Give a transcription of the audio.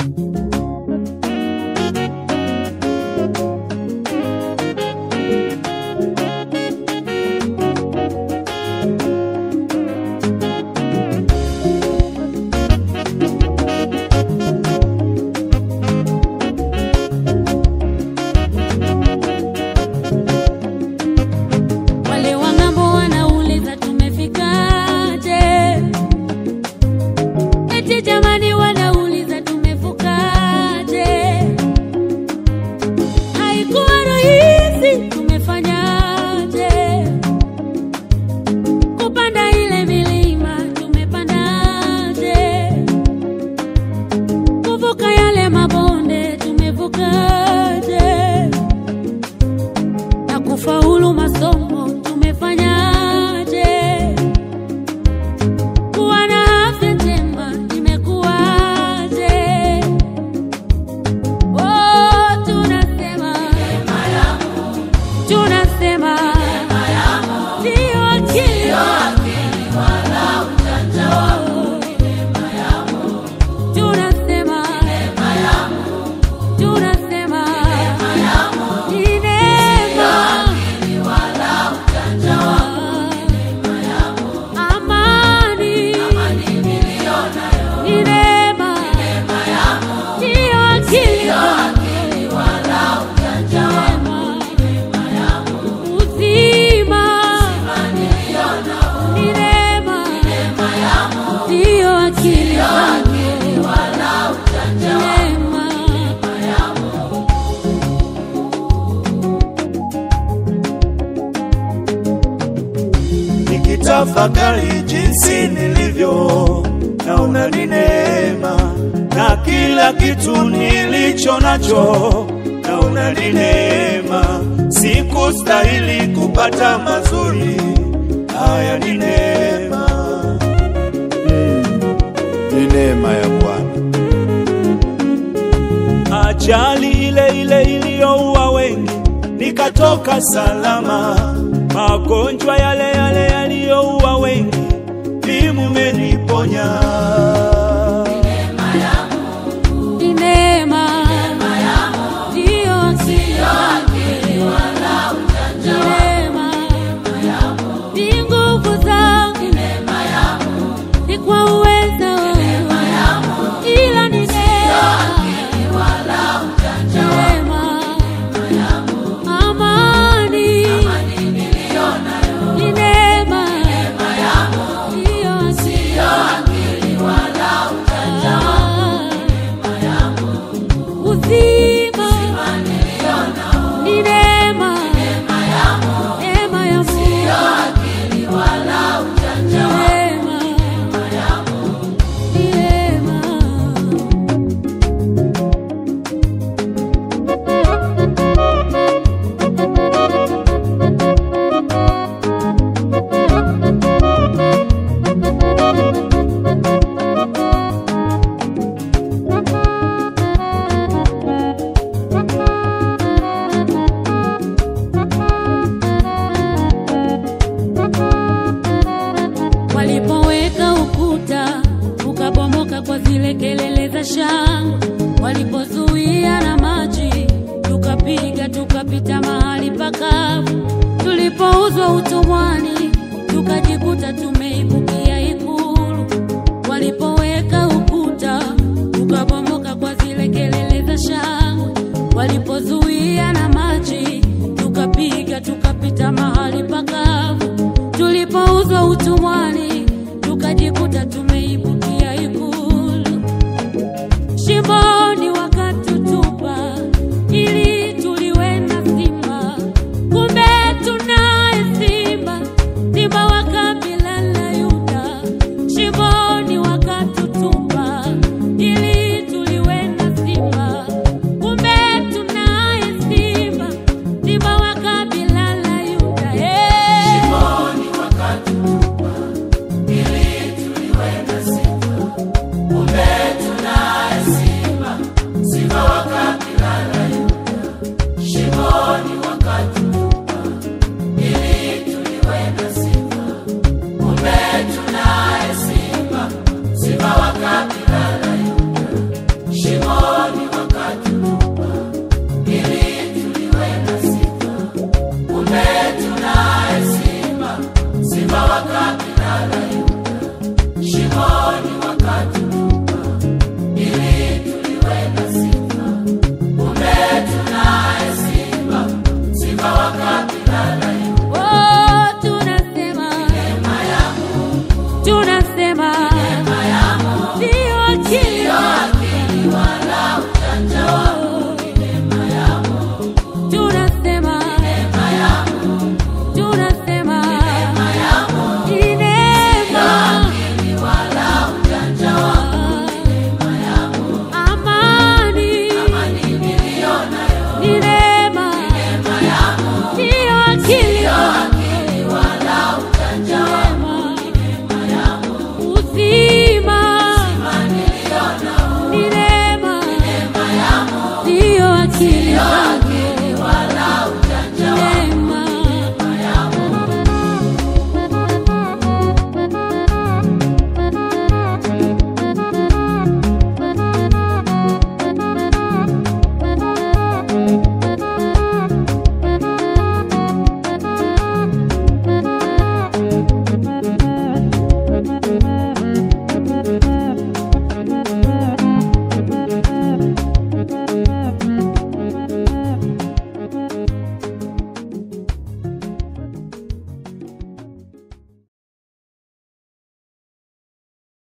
Wale wa ng'ambo wanauliza tumefikaje? Eti jamani, wanauliza tumevukaje? Haikuwa rahisi, tumefanyaje? Kupanda ile milima tumepandaje? Kuvuka yale mabonde tumevukaje? na kufaulu masomo tumefanyaje? Kuwa na afya njema imekuwaje? Oh, tunasema tunasema ndio akili tunasema tunasema ni neema amani ni neema ndiyo akili Neema. uzima ni neema ndiyo akili neema nikitafakari jinsi nilivyo, naona ni neema, na kila kitu nilicho nacho naona ni neema. Sikustahili kupata mazuri haya, ni neema, ni neema ya Bwana. ajali ile ile iliyoua wengi nikatoka salama, magonjwa yale yale yaliyoua wengi ni mumeniponya. ni neema ndiyo akili ni neema ni nguvu zangu ni kwa uweza wangu ila ni neema neema amani ni neema ndiyo akili uzima ni neema neema ya Mungu neema ni neema walipoweka ukuta ukabomoka kwa zile kelele za shangwe, walipozuia na maji tukapiga tukapita mahali pakavu, tulipouzwa utumwani tukajikuta tumeibukia ikulu, walipoweka ukuta ukabomoka kwa zile kelele za shangwe, walipozuia na maji tukapiga tukapita mahali pakavu, tulipouzwa utumwani tukajikuta tumeibukia ikulu shimo